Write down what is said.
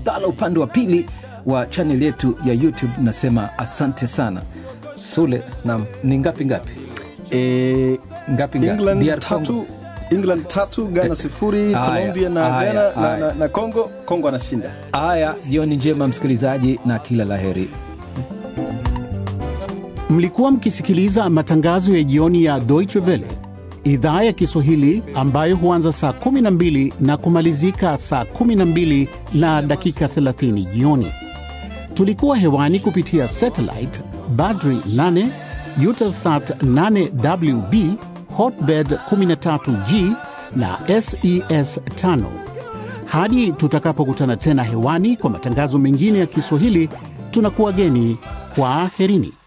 Abdalla upande wa pili wa chanel yetu ya YouTube. Nasema asante sana Sule. Naam. Ni ngapi ngapi E, ngapi ngapi? England DR tatu Congo. England tatu Ghana sifuri Haya, Colombia na haya, Ghana na, haya. na, na Congo Congo anashinda Haya, jioni njema msikilizaji, na kila laheri. Mlikuwa mkisikiliza matangazo ya jioni ya Deutsche Welle idhaa ya Kiswahili ambayo huanza saa 12 na kumalizika saa 12 na dakika 30 jioni. Tulikuwa hewani kupitia satellite Badri 8, Eutelsat 8WB, Hotbird 13G na SES 5. Hadi tutakapokutana tena hewani kwa matangazo mengine ya Kiswahili, tunakuwageni kwa aherini.